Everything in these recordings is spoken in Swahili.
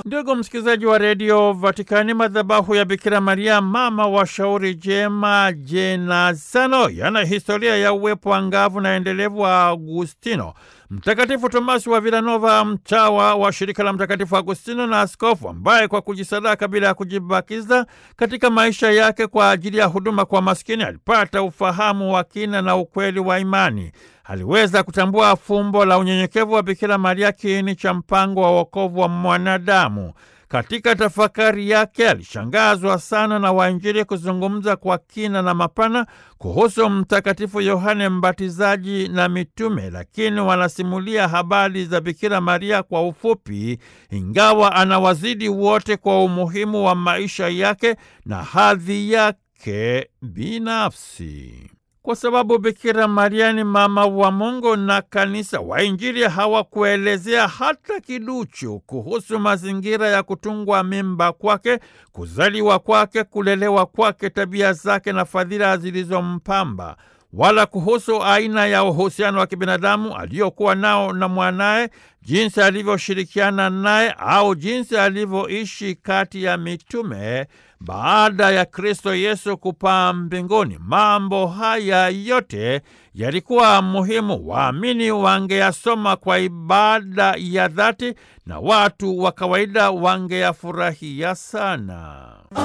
Ndugu msikilizaji wa redio Vatikani, madhabahu ya Bikira Maria mama wa shauri jema Jenazano yana historia ya uwepo angavu na endelevu wa Agustino. Mtakatifu Tomasi wa Vilanova, mtawa wa shirika la Mtakatifu Agustino na askofu ambaye kwa kujisadaka bila ya kujibakiza katika maisha yake kwa ajili ya huduma kwa maskini, alipata ufahamu wa kina na ukweli wa imani. Aliweza kutambua fumbo la unyenyekevu wa Bikira Maria, kiini cha mpango wa wokovu wa mwanadamu. Katika tafakari yake alishangazwa sana na wainjili kuzungumza kwa kina na mapana kuhusu Mtakatifu Yohane Mbatizaji na mitume, lakini wanasimulia habari za Bikira Maria kwa ufupi, ingawa anawazidi wote kwa umuhimu wa maisha yake na hadhi yake binafsi. Kwa sababu Bikira Maria ni mama wa Mungu na Kanisa, wainjili hawakuelezea hata kiduchu kuhusu mazingira ya kutungwa mimba kwake, kuzaliwa kwake, kulelewa kwake, tabia zake na fadhila zilizompamba, wala kuhusu aina ya uhusiano wa kibinadamu aliyokuwa nao na mwanaye, jinsi alivyoshirikiana naye au jinsi alivyoishi kati ya mitume baada ya Kristo Yesu kupaa mbinguni. Mambo haya yote yalikuwa muhimu, waamini wangeyasoma kwa ibada ya dhati na watu wa kawaida wangeyafurahia sana.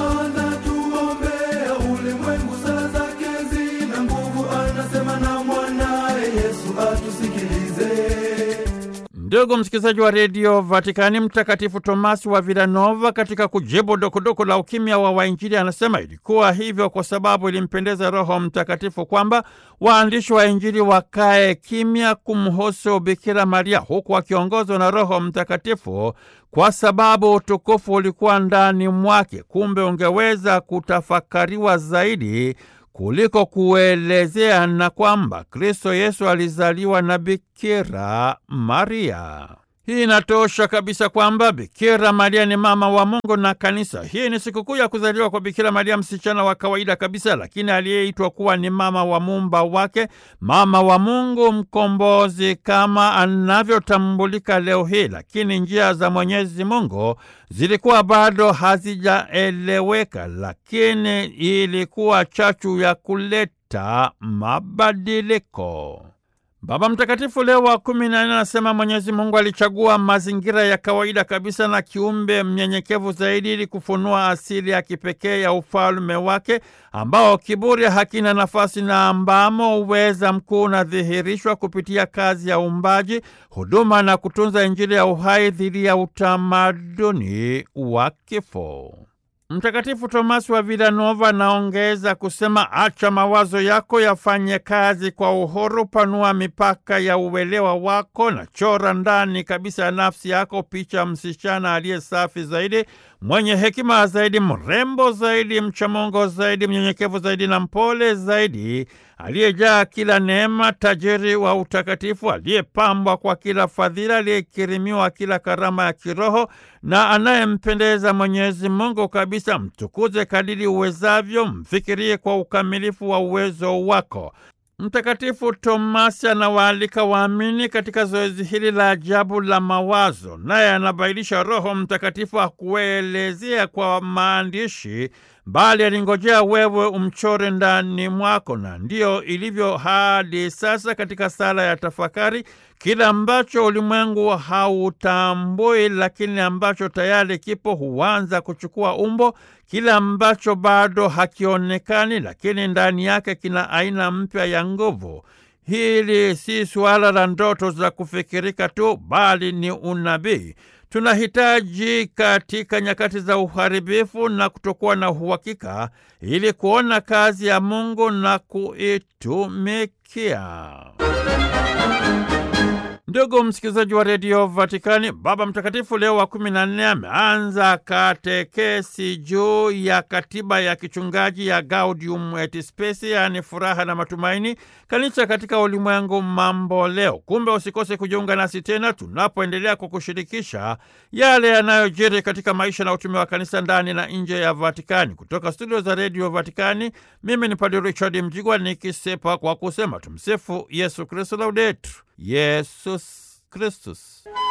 Anatuombea ulimwengu, sala zake zina nguvu, anasema na mwanaye Yesu atusikilize. Ndugu msikilizaji wa redio Vatikani, Mtakatifu Tomasi wa Vilanova katika kujibu dukuduku la ukimya wa wainjili anasema ilikuwa hivyo kwa sababu ilimpendeza Roho Mtakatifu kwamba waandishi wa Injili wakae kimya kumhusu Bikira Maria, huku wakiongozwa na Roho Mtakatifu kwa sababu utukufu ulikuwa ndani mwake. Kumbe ungeweza kutafakariwa zaidi kuliko kuelezea na kwamba Kristo Yesu alizaliwa na Bikira Maria. Hii inatosha kabisa kwamba Bikira Maria ni mama wa Mungu na Kanisa. Hii ni sikukuu ya kuzaliwa kwa Bikira Maria, msichana wa kawaida kabisa, lakini aliyeitwa kuwa ni mama wa muumba wake, mama wa Mungu mkombozi kama anavyotambulika leo hii. Lakini njia za Mwenyezi Mungu zilikuwa bado hazijaeleweka, lakini ilikuwa chachu ya kuleta mabadiliko. Baba Mtakatifu Leo wa kumi na nne anasema Mwenyezi Mungu alichagua mazingira ya kawaida kabisa na kiumbe mnyenyekevu zaidi ili kufunua asili ya kipekee ya ufalme wake ambao kiburi hakina nafasi na ambamo uweza mkuu unadhihirishwa kupitia kazi ya uumbaji, huduma na kutunza Injili ya uhai dhidi ya utamaduni wa kifo. Mtakatifu Tomasi wa Vilanova anaongeza kusema, acha mawazo yako yafanye kazi kwa uhuru, panua mipaka ya uelewa wako na chora ndani kabisa ya nafsi yako picha msichana aliye safi zaidi, mwenye hekima zaidi, mrembo zaidi, mchamungu zaidi, mnyenyekevu zaidi na mpole zaidi, aliyejaa kila neema, tajiri wa utakatifu, aliyepambwa kwa kila fadhila, aliyekirimiwa kila karama ya kiroho na anayempendeza Mwenyezi Mungu kabisa. Mtukuze kadiri uwezavyo, mfikirie kwa ukamilifu wa uwezo wako. Mtakatifu Tomasi anawaalika waamini katika zoezi hili la ajabu la mawazo, naye anabainisha Roho Mtakatifu akuelezea kwa maandishi, bali alingojea wewe umchore ndani mwako. Na ndiyo ilivyo hadi sasa katika sala ya tafakari, kila ambacho ulimwengu hautambui, lakini ambacho tayari kipo huanza kuchukua umbo kile ambacho bado hakionekani, lakini ndani yake kina aina mpya ya nguvu. Hili si suala la ndoto za kufikirika tu, bali ni unabii. Tunahitaji katika nyakati za uharibifu na kutokuwa na uhakika, ili kuona kazi ya Mungu na kuitumikia. Ndugu msikilizaji wa redio Vatikani, Baba Mtakatifu Leo wa kumi na nne ameanza katekesi juu ya katiba ya kichungaji ya Gaudium et Spes, yaani furaha na matumaini, kanisa katika ulimwengu mambo leo. Kumbe usikose kujiunga nasi tena tunapoendelea kwa kushirikisha yale yanayojiri katika maisha na utume wa kanisa ndani na nje ya Vatikani. Kutoka studio za redio Vatikani, mimi ni Padre Richard Mjigwa nikisepa kwa kusema tumsifu Yesu Kristu, laudetur Yesus Kristus.